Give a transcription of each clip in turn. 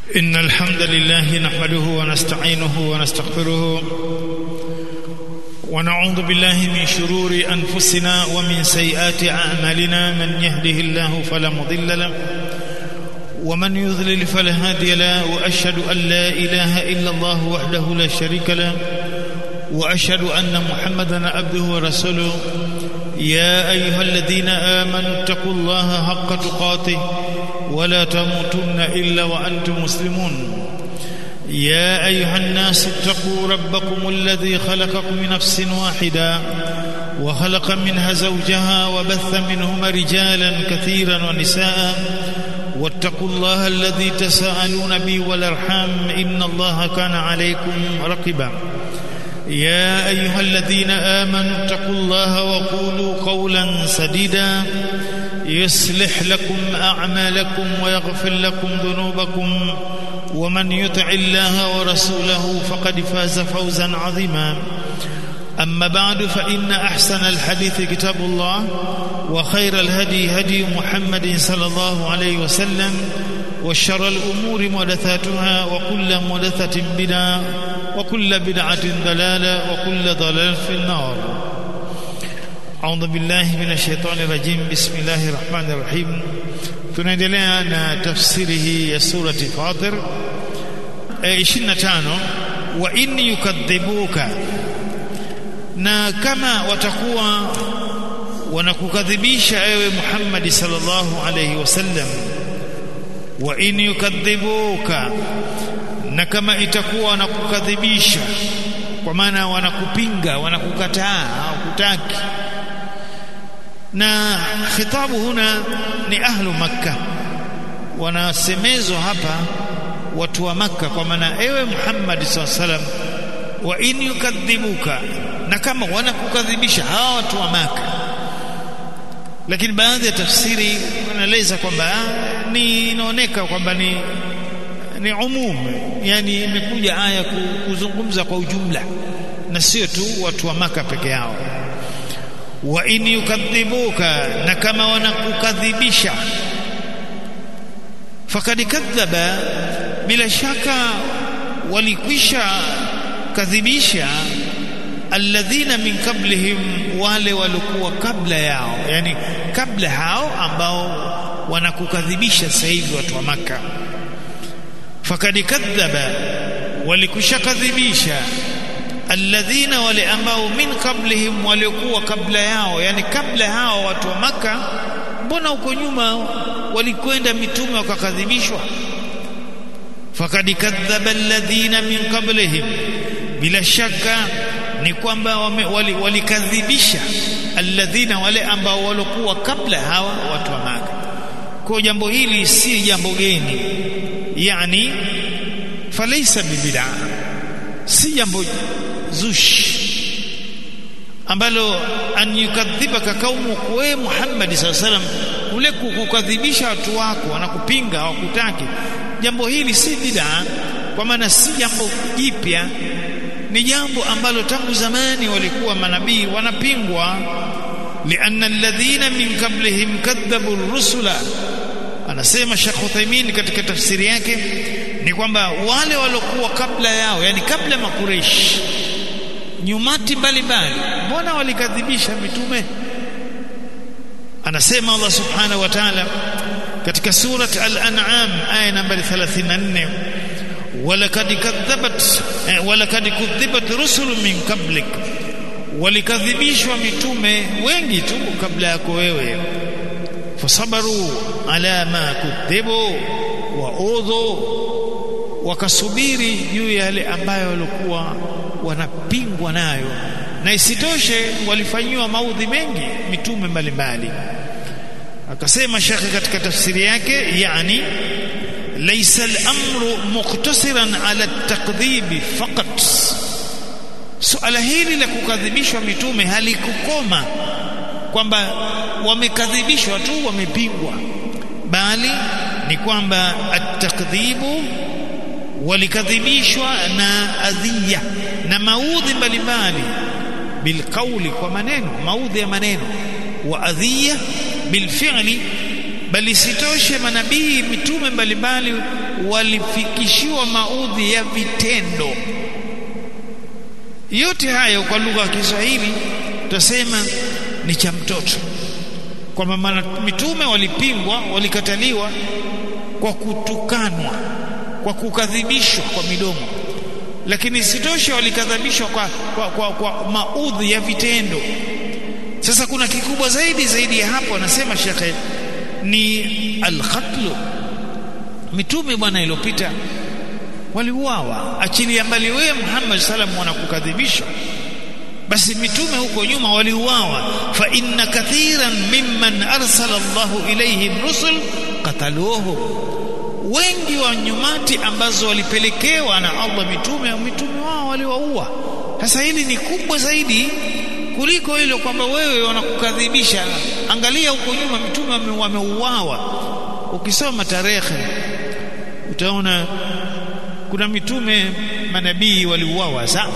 إن الحمد لله نحمده ونستعينه ونستغفره ونعوذ بالله من شرور أنفسنا ومن سيئات أعمالنا من يهده الله فلا مضل له ومن يضلل فلا هادي له وأشهد أن لا إله إلا الله وحده لا شريك له وأشهد أن محمدا عبده ورسوله يا أيها الذين آمنوا اتقوا الله حق تقاته ولا تموتن إلا وأنتم مسلمون يا أيها الناس اتقوا ربكم الذي خلقكم من نفس واحدة وخلق منها زوجها وبث منهما رجالا كثيرا ونساء واتقوا الله الذي تساءلون به والارحام ان الله كان عليكم رقبا يا ايها الذين امنوا اتقوا الله وقولوا قولا سديدا يصلح لكم اعمالكم ويغفر لكم ذنوبكم ومن يطع الله ورسوله فقد فاز فوزا عظيما أما بعد فإن أحسن الحديث كتاب الله وخير الهدي هدي محمد صلى الله عليه وسلم وشر الأمور محدثاتها وكل محدثة بدعة وكل بدعة ضلالة وكل ضلال في النار أعوذ بالله من الشيطان الرجيم بسم الله الرحمن الرحيم tunaendelea na tafsiri hii ya surati Fatir e 25 wa in yukadhibuka na kama watakuwa wanakukadhibisha ewe Muhammad sallallahu alayhi wasallam wa in yukadhibuka na kama itakuwa wanakukadhibisha kwa maana wanakupinga wanakukataa hawakutaki na khitabu huna ni ahlu makka wanasemezwa hapa watu wa makka kwa maana ewe Muhammad sallallahu alayhi wasallam wa in yukadhibuka na kama wanakukadhibisha hawa watu wa maka lakini baadhi ya tafsiri wanaeleza kwamba ni inaoneka kwamba ni ni umum yani imekuja aya kuzungumza kwa ujumla na sio tu watu wa maka peke yao wa in yukadhibuka na kama wanakukadhibisha fakad kadhaba bila shaka walikwisha kadhibisha alladhina min qablihim wale walikuwa kabla yao yani kabla hao ambao wanakukadhibisha sasa hivi watu wa maka fakad kadhaba walikushakadhibisha alladhina wale ambao min qablihim waliokuwa kabla yao yani kabla hao watu wa maka mbona huko nyuma walikwenda mitume wakakadhibishwa fakad kadhaba alladhina min qablihim bila shaka ni kwamba walikadhibisha wali alladhina wale ambao walikuwa kabla hawa watu wa maka kwa jambo hili si jambo geni yani falaisa bibida si jambo zushi ambalo an yukadhibaka kaumu we Muhammad sallallahu alaihi wasallam ule kukadhibisha watu wako wanakupinga hawakutaki jambo hili si bid'a kwa maana si jambo jipya ni jambo ambalo tangu zamani walikuwa manabii wanapingwa lianna alladhina min qablihim kadhabu ar-rusula anasema Sheikh Uthaymeen katika tafsiri yake ni kwamba wale waliokuwa kabla yao yani kabla makureish nyumati mbalimbali mbona walikadhibisha mitume anasema Allah subhanahu wa ta'ala katika surat al-an'am aya nambari 34 ولقد كذبت ولقد كذبت رسل من قبلك walikadhibishwa mitume wengi tu kabla yako wewe fasabaru ala ma kudhibu wa udhu wakasubiri juu ya yale ambayo walikuwa wanapingwa nayo na isitoshe walifanyiwa maudhi mengi mitume mbalimbali akasema shekhe katika tafsiri yake yani ليس الامر مقتصرا على التكذيب فقط suala hili la kukadhibishwa mitume halikukoma kwamba wamekadhibishwa tu wamepingwa bali ni kwamba at-takdhibu walikadhibishwa na adhiya na maudhi mbalimbali bilqauli kwa maneno maudhi ya maneno wa adhiya bilfi'li bali sitoshe manabii mitume mbalimbali walifikishiwa maudhi ya vitendo yote hayo kwa lugha ya Kiswahili tutasema ni cha mtoto kwamba maana mitume walipingwa walikataliwa kwa kutukanwa kwa kukadhibishwa kwa midomo lakini sitoshe walikadhibishwa kwa, kwa, kwa, kwa maudhi ya vitendo sasa kuna kikubwa zaidi zaidi ya hapo anasema shekhe ni alqatlu mitume bwana iliyopita waliuawa achilia mbali wewe Muhammad sallam wanakukadhibisha basi mitume huko nyuma waliuawa fa inna kathiran mimman arsala Allahu ilayhim rusul qataluhu wengi wa nyumati ambazo walipelekewa na Allah mitume mitume wao waliwaua sasa hili ni kubwa zaidi kuliko hilo kwamba wewe wanakukadhibisha angalia huko nyuma mitume wameuawa ukisoma tarehe utaona kuna mitume manabii waliuawa sa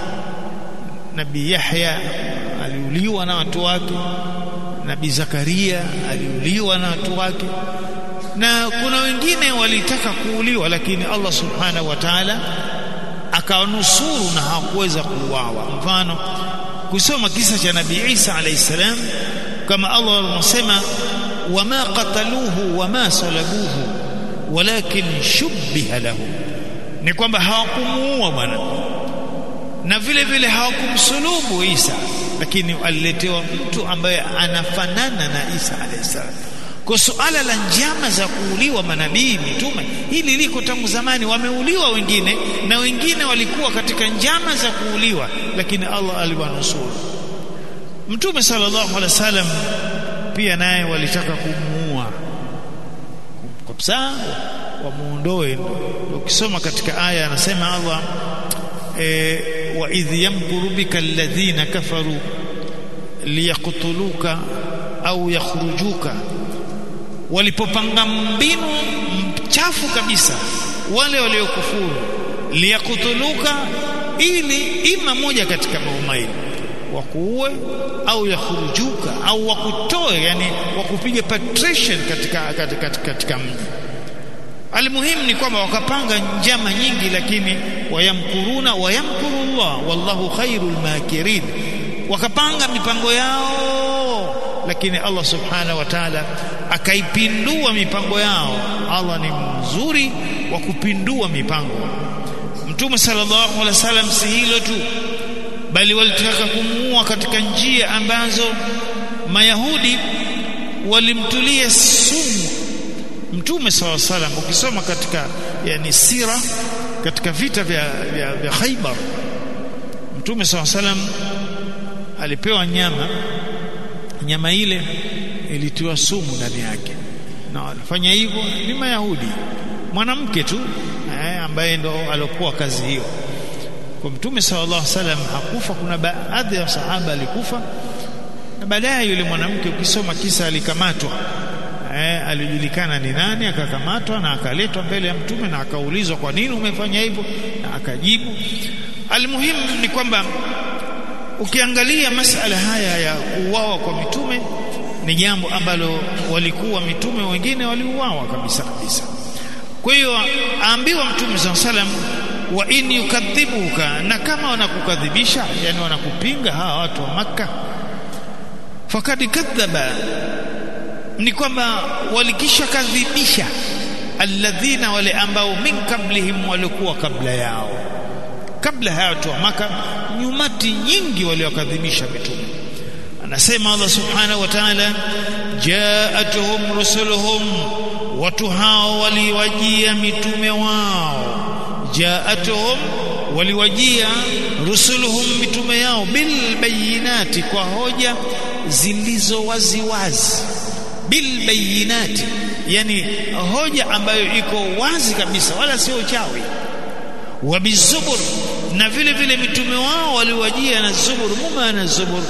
nabii Yahya aliuliwa na watu wake nabii Zakaria aliuliwa na watu wake na kuna wengine walitaka kuuliwa lakini Allah subhanahu wa ta'ala akawanusuru na hawakuweza kuuawa mfano kusoma kisa cha nabii Isa alayhi salam kama Allah anasema wama qataluhu wama salabuhu walakin shubbiha lahu ni kwamba hawakumuua bwana na vile vile hawakumsulubu Isa lakini aliletewa mtu ambaye anafanana na Isa alayhi salam kwa suala la njama za kuuliwa manabii mitume hili liko tangu zamani wameuliwa wengine na wengine walikuwa katika njama za kuuliwa lakini Allah aliwanusuru mtume sallallahu alaihi wasallam pia naye walitaka kumuua kabisa wamuondoe ukisoma katika aya anasema Allah e, wa idh yamkuru bika alladhina kafaru liyaqtuluka au yakhrujuka walipopanga mbinu mchafu kabisa wale waliokufuru liyakutuluka ili ima moja katika maumaili wakuue au yakhurujuka au wakutoe yani wakupiga patrician katika, katika, katika, katika mji almuhimu ni kwamba wakapanga njama nyingi lakini wayamkuruna wayamkuru Allah wallahu khairul makirin wakapanga mipango yao lakini Allah subhanahu wa ta'ala akaipindua mipango yao Allah ni mzuri wa kupindua mipango Mtume sallallahu alaihi wasallam si hilo tu bali walitaka kumuua katika njia ambazo Mayahudi walimtulia sumu Mtume sallallahu alaihi wasallam ukisoma katika yani sira katika vita vya, vya, vya Khaibar Mtume sallallahu alaihi wasallam alipewa nyama nyama ile ilitiwa sumu ndani yake na walifanya hivyo ni Mayahudi mwanamke tu eh, ambaye ndo alokuwa kazi hiyo kwa mtume sallallahu alaihi wasallam hakufa kuna baadhi ya sahaba alikufa na baadaye yule mwanamke ukisoma kisa alikamatwa eh, alijulikana ni nani akakamatwa na akaletwa mbele ya mtume na akaulizwa kwa nini umefanya hivyo na akajibu almuhimu ni kwamba ukiangalia masala haya ya kuuawa kwa mitume ni jambo ambalo walikuwa mitume wengine waliuawa kabisa kabisa kwa hiyo aambiwa mtume saa salam wa in yukadhibuka na kama wanakukadhibisha yani wanakupinga hawa watu wa makka fakad kadhaba ni kwamba walikisha kadhibisha alladhina wale ambao min kablihim walikuwa kabla yao kabla ya watu wa maka nyumati nyingi waliokadhibisha mitume anasema Allah subhanahu wa ta'ala jaatuhum rusuluhum watu hao waliwajia mitume wao jaatuhum waliwajia rusuluhum mitume yao bil bayinati kwa hoja zilizo waziwazi bil bayinati yani hoja ambayo iko wazi kabisa wala sio uchawi wa bizubur na vile vile mitume wao waliwajia na zubur muma na zubur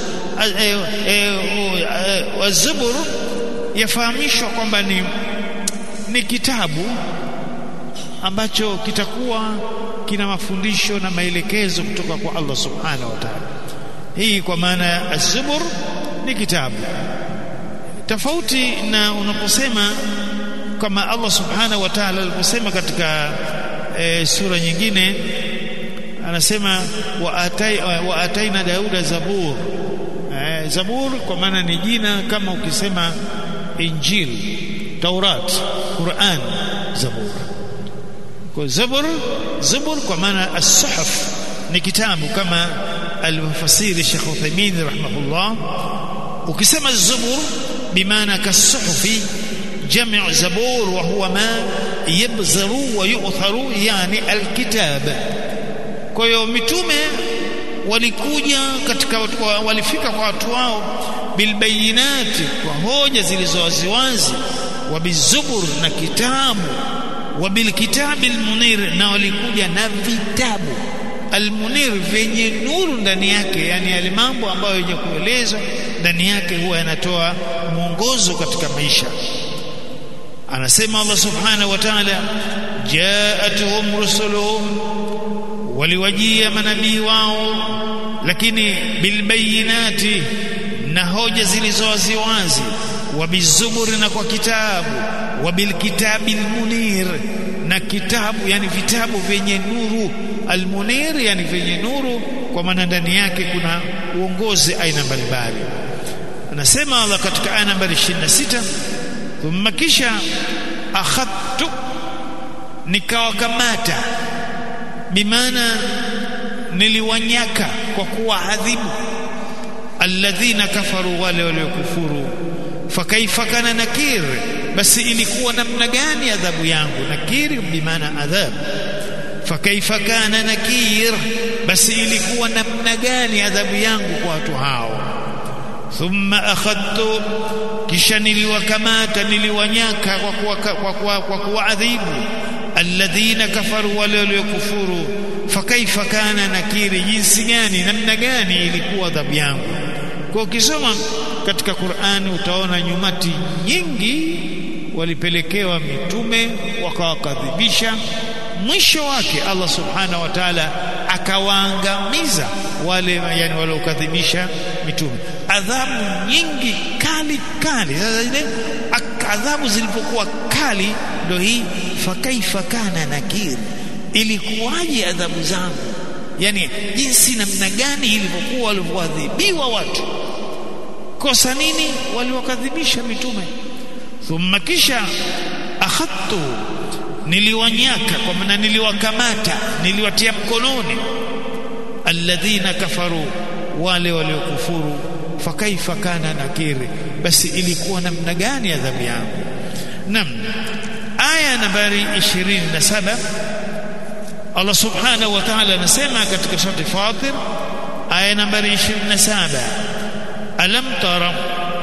wa zubur yafahamishwa kwamba ni ni kitabu ambacho kitakuwa kina mafundisho na maelekezo kutoka kwa Allah subhanahu wa ta'ala hii kwa maana ya az-zubur ni kitabu tofauti na unaposema kama Allah subhanahu wa ta'ala aliposema katika e, sura nyingine anasema wa, atai, wa ataina dauda zabur e, zabur kwa maana ni jina kama ukisema injil taurat quran zabur kwa zabur zabur kwa maana as-suhuf ni kitabu kama alivyofasiri Sheikh Uthaymeen rahimahullah ukisema zabur bimaana kasuhufi جمع زبور وهو ما يبزر ويؤثر يعني الكتاب kwa hiyo mitume walikuja katika walifika kwa watu wao bilbayinati kwa hoja zilizowaziwazi wa bizubur na kitabu wa bilkitabi almunir na walikuja na vitabu almunir vyenye nuru ndani yake yani yale mambo ambayo yenye kuelezwa ndani yake huwa yanatoa mwongozo katika maisha anasema Allah subhanahu wa ta'ala jaatuhum rusuluhum waliwajia manabii wao lakini bilbayinati na hoja zilizowaziwazi wabizuburi na kwa kitabu wabilkitabi almunir na kitabu yani vitabu vyenye nuru almunir yani vyenye nuru kwa maana ndani yake kuna uongozi aina mbalimbali anasema Allah katika aya nambari 26 thumma kisha akhadtu nikawakamata bimaana niliwanyaka kwa kuwaadhibu alladhina kafaru wale waliokufuru fakaifa kana nakir basi ilikuwa namna gani adhabu yangu nakir bimaana adhab fakaifa kana nakir basi ilikuwa namna gani adhabu yangu kwa watu hao thumma akhadtu kisha niliwakamata niliwanyaka kwa kuwa, kwa kuwa, kwa kuwaadhibu alladhina kafaru wale waliokufuru fakaifa kana nakiri jinsi gani namna gani ilikuwa adhabu yangu kwa ukisoma katika Qur'ani utaona nyumati nyingi walipelekewa mitume wakawakadhibisha mwisho wake Allah subhanahu wa ta'ala akawaangamiza wale yani waliokadhibisha mitume adhabu nyingi kali kali sasa ile adhabu zilipokuwa kali ndio hii fakaifa kana nakir ilikuwaje adhabu zangu yani jinsi namna gani ilivyokuwa walivyoadhibiwa watu kosa nini waliwakadhibisha mitume thumma kisha akhadtu niliwanyaka kwa maana niliwakamata niliwatia mkononi alladhina kafaru wale waliokufuru fakaifa kana nakiri basi ilikuwa namna gani adhabu yangu nam aya nambari 27 Allah subhanahu wa ta'ala anasema katika sura Fatir aya nambari 27 alam tara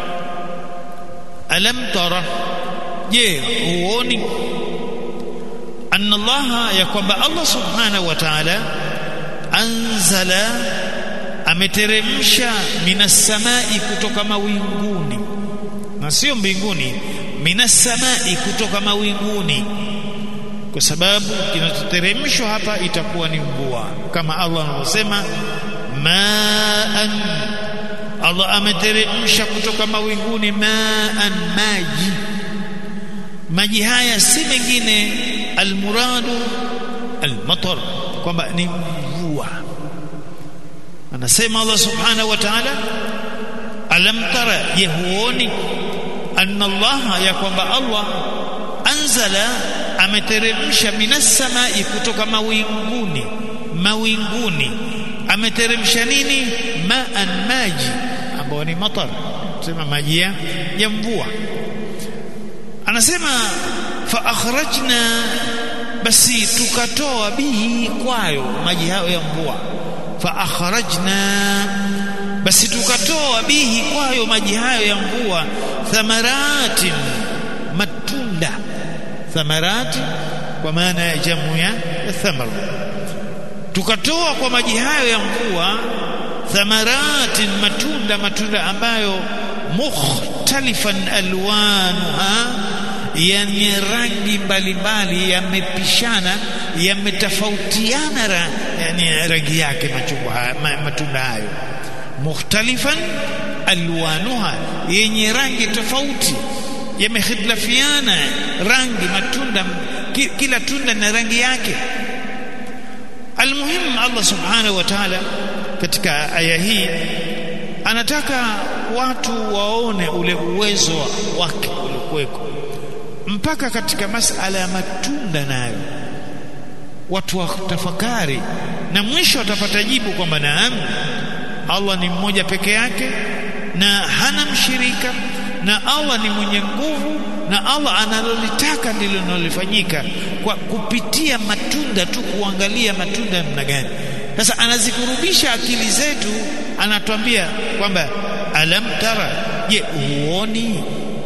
alam tara je huoni anna Allah ya kwamba Allah subhanahu wa ta'ala anzala ameteremsha minas samai kutoka mawinguni na sio mbinguni minas samai kutoka mawinguni kwa sababu kinachoteremshwa hapa itakuwa ni mvua kama Allah anavyosema maan Allah ameteremsha kutoka mawinguni maan maji maji haya si mengine almuradu almatar kwamba ni mvua anasema Allah subhanahu wa ta'ala alam tara yahuoni anna Allah ya kwamba Allah anzala ameteremsha minas samai kutoka mawinguni mawinguni ameteremsha nini maan maji ambao ni matar sema maji ya mvua anasema fa akhrajna basi tukatoa bihi kwayo maji hayo ya mvua fa akhrajna basi tukatoa bihi kwayo maji hayo ya mvua thamaratin matunda thamarati kwa maana ya jamu ya thamar tukatoa kwa maji hayo ya mvua thamaratin matunda matunda ambayo mukhtalifan alwanuha yenye rangi mbalimbali yamepishana yametofautiana ra, yani rangi yake machungwa matunda hayo mukhtalifan alwanuha yenye rangi tofauti yamehitilafiana rangi matunda kila tunda na rangi yake almuhim Allah subhanahu wa ta'ala katika aya hii anataka watu waone ule uwezo wake uliokuweko mpaka katika masala ya matunda nayo watu watafakari na mwisho watapata jibu kwamba naam Allah ni mmoja peke yake na hana mshirika na Allah ni mwenye nguvu na Allah analolitaka ndilo linalofanyika kwa kupitia matunda tu kuangalia matunda namna gani sasa anazikurubisha akili zetu anatuambia kwamba alam tara je huoni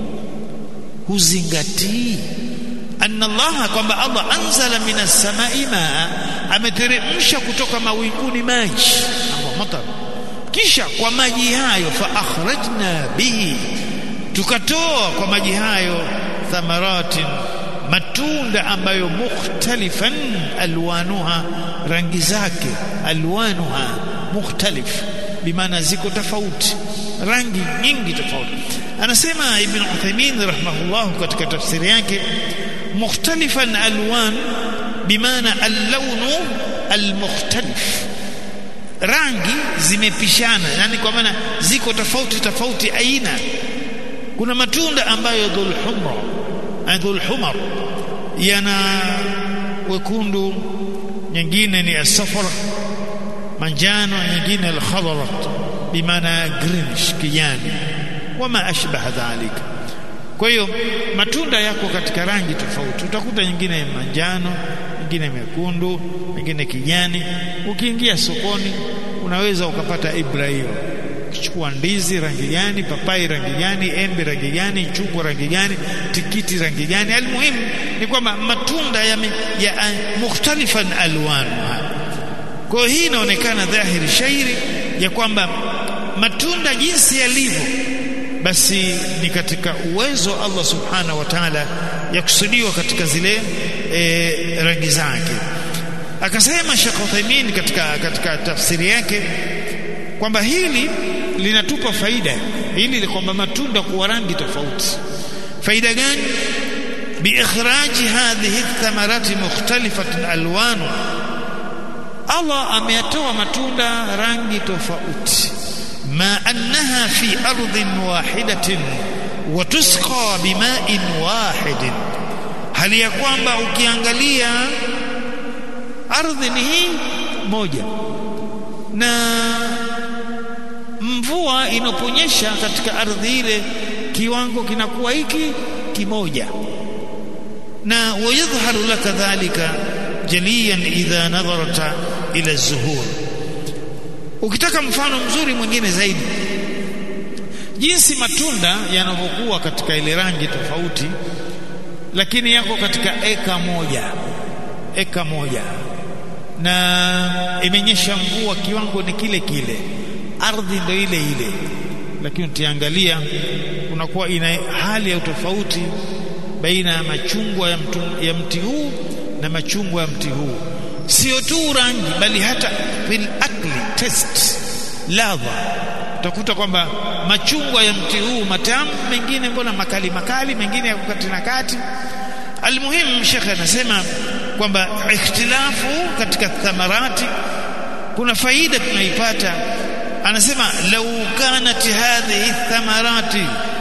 huzingatii anna Allah kwamba Allah anzala minas samai maa ameteremsha kutoka mawinguni maji matar kisha kwa maji hayo fa akhrajna bihi tukatoa kwa maji hayo thamaratin matunda ambayo mukhtalifan alwanuha rangi zake alwanuha mukhtalif bimaana ziko tofauti rangi nyingi tofauti anasema ibn Uthaymeen rahimahullah katika tafsiri yake mukhtalifan alwan bimaana al-lawnu al-mukhtalif rangi zimepishana yani kwa maana ziko tofauti tofauti aina kuna matunda ambayo dhul humra dhul humar yana wekundu nyingine ni asafara manjano nyingine al-khadarat bimaana greenish kijani wama ashbaha dhalika kwa hiyo matunda yako katika rangi tofauti utakuta nyingine manjano nyingine mekundu nyingine kijani ukiingia sokoni unaweza ukapata ibra hiyo ukichukua ndizi rangi gani papai rangi gani embe rangi gani chungwa rangi gani tikiti rangi gani almuhimu ni kwamba matunda ya, ya uh, mukhtalifan alwan kwa hiyo hii inaonekana dhahiri shairi ya kwamba matunda jinsi yalivyo basi ni katika uwezo Allah subhanahu wa ta'ala ya kusudiwa katika zile e, rangi zake akasema Sheikh Uthaymeen katika katika tafsiri yake kwamba hili linatupa faida hili kwamba matunda kuwa rangi tofauti faida gani biikhraji hadhihi thamarati mukhtalifatan alwanu Allah ameyatoa matunda rangi tofauti ما أنها في أرض واحدة وتسقى بماء واحد hali ya kwamba ukiangalia ardhi ni hii moja na mvua inaponyesha katika ardhi ile kiwango kinakuwa hiki kimoja na wayadhharu laka dhalika jaliyan idha nadharta ila zuhur ukitaka mfano mzuri mwingine zaidi jinsi matunda yanavyokuwa katika ile rangi tofauti lakini yako katika eka moja eka moja na imenyesha mvua kiwango ni kile kile ardhi ndio ile ile lakini utiangalia kunakuwa ina hali ya utofauti baina ya machungwa ya, mtu, ya mti huu na machungwa ya mti huu sio tu rangi bali hata fil akli test ladha utakuta kwamba machungwa ya mti huu matamu mengine mbona makali makali mengine yako kati na kati almuhim shekhe anasema kwamba ikhtilafu katika thamarati kuna faida tunaipata anasema lau kanat hadhihi thamarati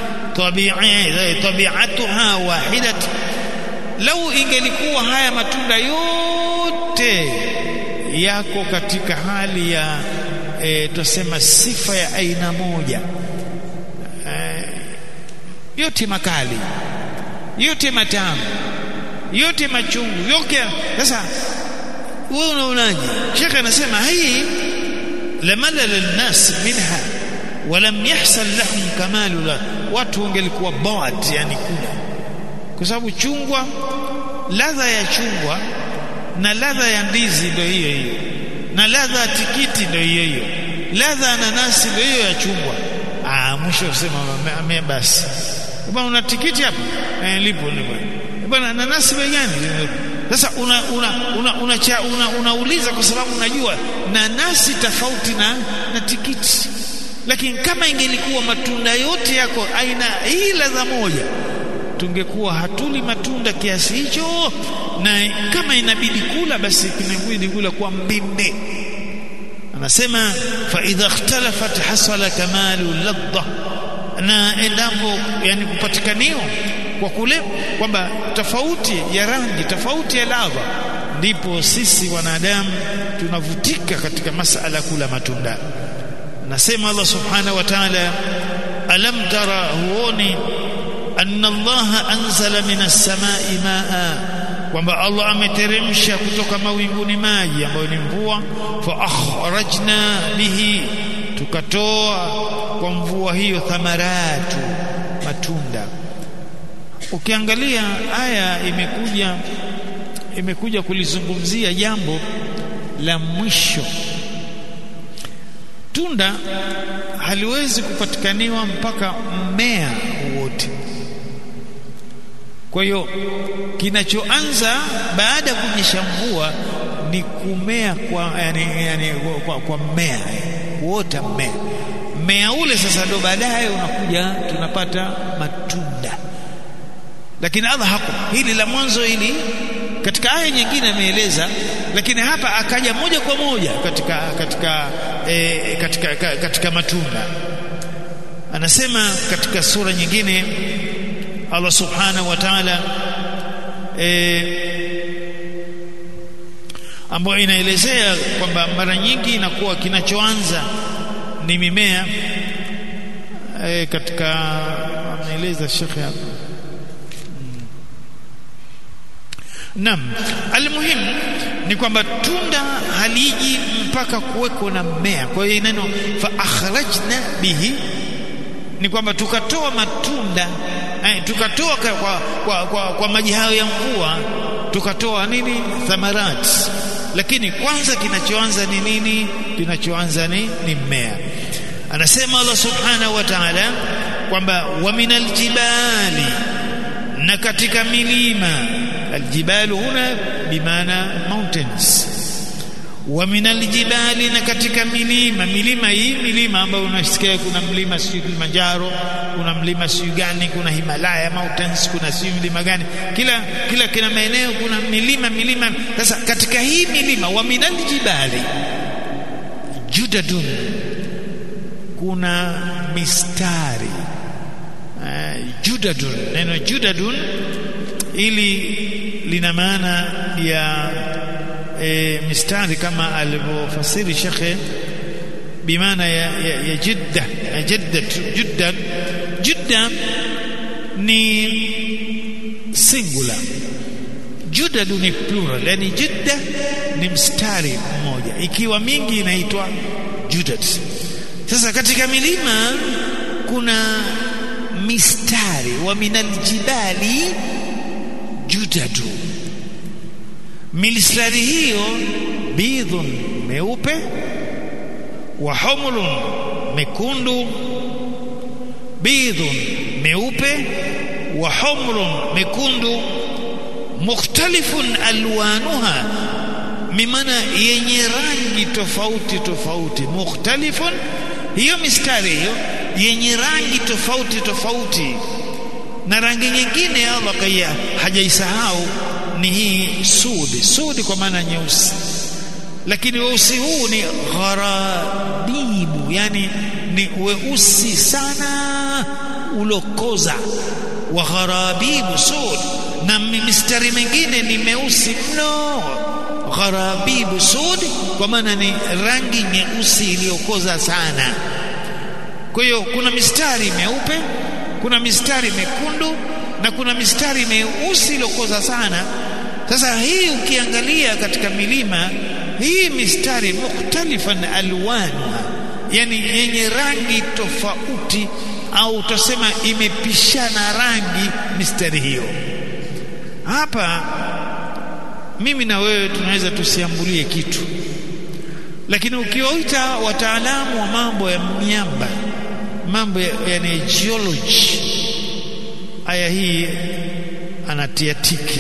tabi'atuha wahidat lau ingelikuwa haya matunda yote yako katika hali ya e, tusema sifa ya aina moja e, yote makali yote matamu yote machungu yote sasa wewe unaonaje shekhe anasema hii lamalala lnas minha walam yahsal lahum kamalu la watu wangelikuwa bored yani kula kwa sababu chungwa ladha ya chungwa na ladha ya ndizi ndio hiyo hiyo na ladha ya tikiti ndio hiyo hiyo ladha ya nanasi ndio hiyo ya chungwa ah mwisho usema ame basi bwana una tikiti hapa eh, lipo lipo bwana nanasi bei gani sasa una una una unauliza una, una, una kwa sababu unajua nanasi tofauti na na tikiti lakini kama ingelikuwa matunda yote yako aina hii ladha moja tungekuwa hatuli matunda kiasi hicho na kama inabidi kula basi kinabidi kula kwa mbinde anasema fa idha ikhtalafat hasala kamalu ladha na endapo yani kupatikaniwa kwa kule kwamba tofauti ya rangi tofauti ya ladha ndipo sisi wanadamu tunavutika katika masala kula matunda nasema Allah subhanahu wa ta'ala alam tara huoni anna Allah anzala minas samai maa kwamba Allah ameteremsha kutoka mawinguni maji ambayo ni mvua fa akhrajna bihi tukatoa kwa mvua hiyo thamaratu matunda ukiangalia aya imekuja imekuja kulizungumzia jambo la mwisho tunda haliwezi kupatikaniwa mpaka mmea wote kwa hiyo kinachoanza baada ya kunyesha mvua ni kumea kwa yani, yani, kwa, kwa mmea kuota mmea mmea ule sasa ndo baadaye unakuja tunapata matunda lakini Allah haku hili la mwanzo hili katika aya nyingine ameeleza lakini hapa akaja moja kwa moja katika katika e, katika, katika, katika matunda anasema katika sura nyingine Allah subhanahu wa ta'ala e, ambayo inaelezea kwamba mara nyingi inakuwa kinachoanza ni mimea e, katika ameeleza shekhe hapa Naam, almuhim ni kwamba tunda haliji mpaka kuweko na mmea. Kwa hiyo neno fa akhrajna bihi ni kwamba tukatoa matunda eh, tukatoa kwa, kwa, kwa, kwa, kwa maji hayo ya mvua tukatoa nini thamarat lakini kwanza kinachoanza ni nini kinachoanza ni, ni mmea anasema Allah subhanahu wa ta'ala kwamba wa minal jibali na katika milima aljibalu huna bimaana mountains wa minal jibali na katika milima milima hii milima ambayo unasikia kuna mlima sio Kilimanjaro kuna mlima sio gani kuna Himalaya mountains kuna sio mlima gani kila kila kila maeneo kuna milima milima sasa katika hii milima wa minal jibali judadun kuna mistari uh, judadun neno judadun ili lina maana ya e, mistari kama alivyofasiri shekhe bimaana ya, ya, ya jidda ya jidda jidda jidda ni singular judadu ni plural yani jidda ni mstari mmoja ikiwa mingi inaitwa judad sasa katika milima kuna mistari wa minal jibali judadu mistari hiyo bidhun meupe wa humrun mekundu bidhun meupe wa humrun mekundu mukhtalifun alwanuha mimana yenye rangi tofauti tofauti mukhtalifun hiyo mistari hiyo yenye rangi tofauti tofauti na rangi nyingine Allah kaya hajaisahau ni hii sudi sudi kwa maana nyeusi lakini weusi huu ni gharabibu yani ni weusi sana ulokoza wa gharabibu sud na mistari mingine ni meusi mno gharabibu sud kwa maana ni rangi nyeusi iliyokoza sana kwa hiyo kuna mistari meupe kuna mistari mekundu na kuna mistari meusi iliyokoza sana sasa hii ukiangalia katika milima hii mistari mukhtalifan alwanu yani yenye rangi tofauti au utasema imepishana rangi mistari hiyo hapa mimi na wewe tunaweza tusiambulie kitu lakini ukiwaita wataalamu wa mambo ya miamba mambo ya, yani geology aya hii anatia tiki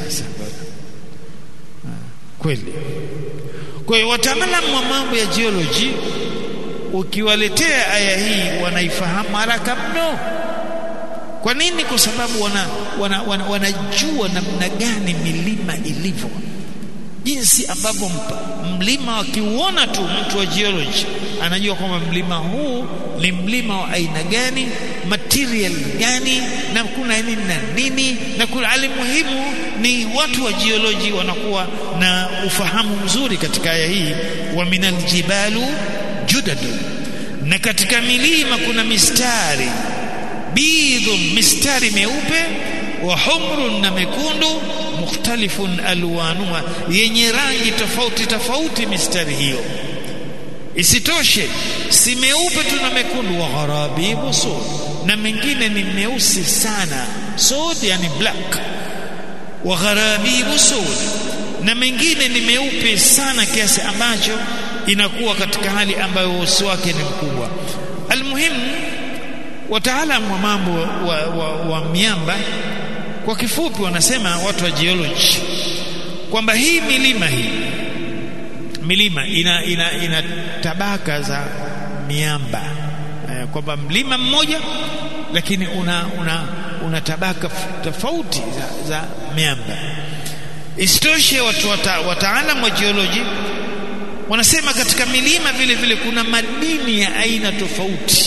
kweli kwa hiyo wataalamu wa mambo ya geology ukiwaletea aya hii wanaifahamu haraka mno kwa nini kwa sababu wana, wana, wana, wanajua namna gani milima ilivyo jinsi ambavyo mlima wakiuona tu mtu wa geology anajua kwamba mlima huu ni mlima wa aina gani material gani na kuna nini na nini na kuna alimuhimu ni watu wa geology wanakuwa na ufahamu mzuri katika aya hii wa minal jibalu judadu na katika milima kuna mistari bidhun mistari meupe wa humrun na mekundu mukhtalifun alwanuha yenye rangi tofauti tofauti mistari hiyo isitoshe si meupe tu na mekundu wa gharabibu sud na mengine ni meusi sana sud yani black wa gharabibu sud na mengine ni meupe sana kiasi ambacho inakuwa katika hali ambayo uso wake ni mkubwa almuhimu wataalamu wa mambo wa, wa, wa miamba kwa kifupi wanasema watu wa geology kwamba hii milima hii milima ina, ina, ina tabaka za miamba eh, kwamba mlima mmoja lakini una, una, una tabaka tofauti za, za miamba isitoshe watu wata, wataalam wa geology wanasema katika milima vile vile kuna madini ya aina tofauti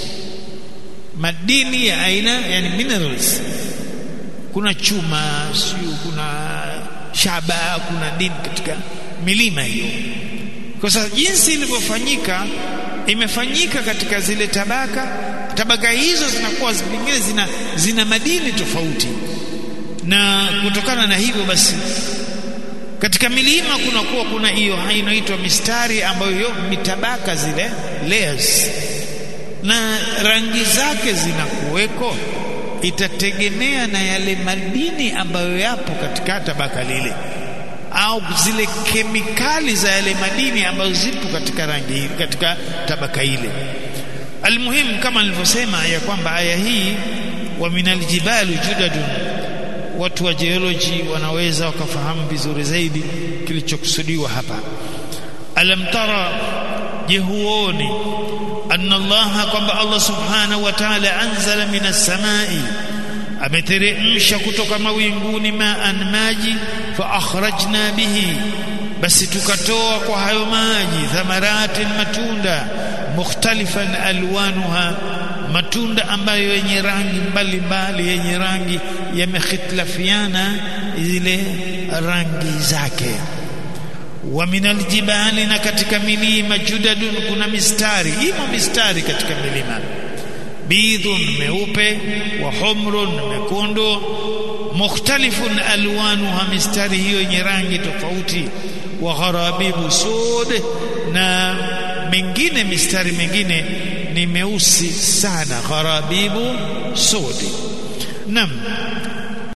madini ya aina yani minerals kuna chuma siyo kuna shaba kuna dini katika milima hiyo kwa sababu jinsi ilivyofanyika imefanyika katika zile tabaka tabaka hizo zinakuwa zingine zina, zina madini tofauti na kutokana na hivyo basi katika milima kunakuwa kuna hiyo inaitwa mistari ambayo hiyo mitabaka zile layers na rangi zake zinakuweko itategemea na yale madini ambayo yapo katika tabaka lile au zile kemikali za yale madini ambazo zipo katika rangi katika tabaka ile almuhimu kama nilivyosema ya kwamba aya hii wa minal jibalu judadun watu wa geology wanaweza wakafahamu vizuri zaidi kilichokusudiwa hapa alam tara je huoni anna allaha kwamba allah subhanahu wa ta'ala anzala minas samai ameteremsha kutoka mawinguni maan maji fa akhrajna bihi basi tukatoa kwa hayo maji thamaratin matunda mukhtalifan alwanuha matunda ambayo yenye rangi mbalimbali yenye rangi yamekhitlafiana zile rangi zake wa minal jibali na katika milima judadun kuna mistari imo mistari katika milima bidhun meupe wa humrun mekundu mukhtalifun alwanuha mistari hiyo yenye rangi tofauti wa gharabibu sud na mengine mistari mengine ni meusi sana gharabibu sudi nam